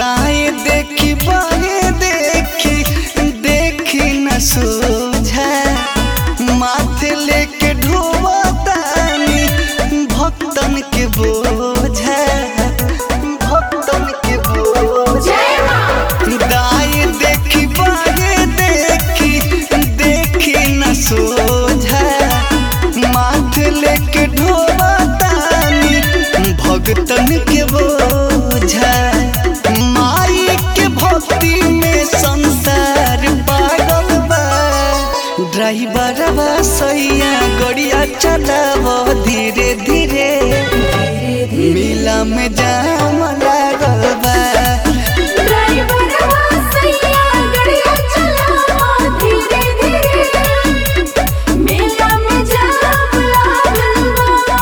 दाएं देखी बाएं देखी देखी न सोझा माथे लेके ढोवा तानी भक्तन के बोझा भक्तन के बोझा दाएं देखी बाएं देखी देखी न सोझा माथे लेके ढोवा तानी भक्तन के बोझा माई के भक्ति में संसार पागल बा ड्राइवरवा सैया गड़िया चलाव धीरे धीरे मिला में जाम लागल बा ड्राइवरवा सैया गड़िया चलावा धीरे धीरे मेला में जाम लागल बा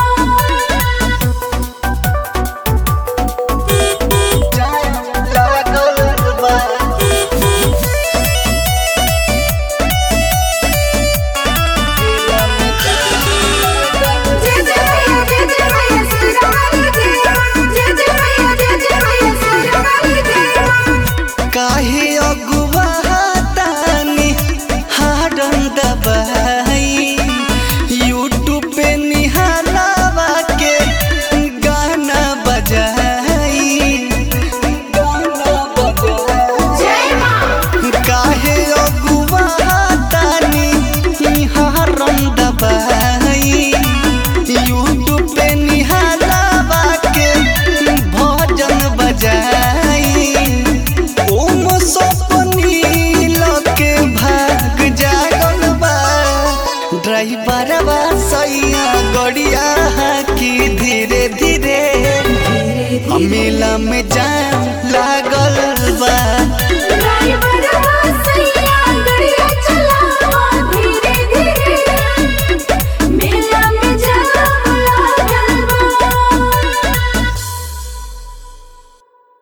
जाम लागल बा मिला में जय जय मैया जय जय मैया सुरवाली जय जय जय मैया जय जय मैया सुरवाली जय काहे अगुआ तानी हाडन दबाई यूट्यूब पे निहालावा के गाना बजाई गाना बजाई जय मां काहे अगुआ तानी हारन दबाई यूट्यूब पे निहालावा के भजन बजाई ओम सपनी लके भाग जागल बा ड्राइवरवा सैया गड़िया की धीरे धीरे मेला में जाम लागल बा